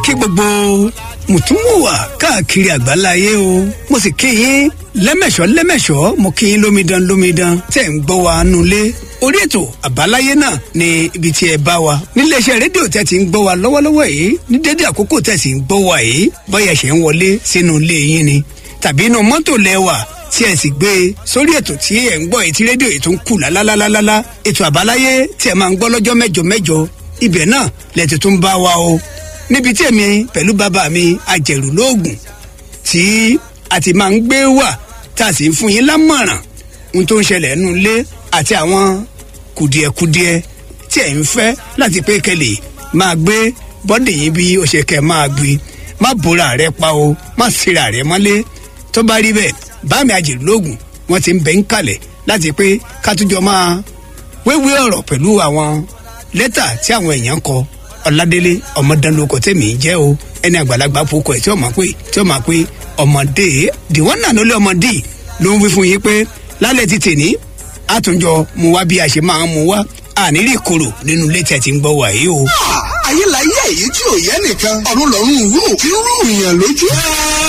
kí gbogbo mùtúmùwà káàkiri àgbáláyé o mo sì kí yín lẹ́mẹ̀ṣọ́ lẹ́mẹ̀ṣọ́ mo kí yín lómidan lómidan tẹ̀ ń gbọ́ wa nulẹ̀ orí ètò àbáláyé náà ni ibi tí ẹ bá wa níléeṣẹ́ rédíò tẹ́ ti ń gbọ́ wa lọ́wọ́lọ́wọ́ yìí ní dédé àkókò tẹ́ sì ń gbọ́ wa yìí bọ́yà ṣe ń wọlé sínú ilé yín ni tàbí inú mọ́tò lẹ́wà tí ẹ sì gbé e sórí ètò tí ẹ ń gbọ́ èyí tí rédíò yìí tó ń kù lálálálálá ètò àbáláyé tí ẹ máa ń gbọ́ lọ́jọ́ mẹ́jọ mẹ́jọ ibẹ̀ náà lẹ́tọ̀ tó ń bá wa o níbi tí èmi pẹ̀lú bàbá mi ajẹ̀rù lóògùn tí a ti máa ń gbé wà tá a sì ń fún yín lámọ̀ràn ohun tó ń ṣẹlẹ̀ nínú ilé àti àwọn kùdìẹ̀kudiẹ tí ẹ̀ ń fẹ́ láti pé kẹlẹ̀ máa gbé bọ́dì yín bí ó ṣe kẹ́ máa gbé má bóra rẹ pa o má síra rẹ mọ́lé tó bá rí bẹ́ẹ̀ báàmì ajẹ̀rù lóògùn wọ́n ti ń bẹ̀ ń kalẹ̀ láti pé ká tún jọ máa wéwé ọ̀rọ̀ pẹ̀lú àwọn lẹ́tà tí àwọn èèyàn kọ ọ̀làdélé ọmọdánlóko tẹ̀mí jẹ́ o ẹni àgbàlagbà fokọ ẹ̀ tí ó máa pé tí ó máa pé ọmọdé dìwọ́n náà ló lé ọmọdé ló ń wí fún yín pé lálẹ́ ti tèní àtúnjọ mu wá bí a ṣe máa ń mu wá àníri koro nínú ilé tẹ̀ tí ń gbọ́ wàyí o. ayé la yé èyí tí ò yẹ nìkan ọ̀run lọ́rùn rú kí ń rú ìyàn lójú.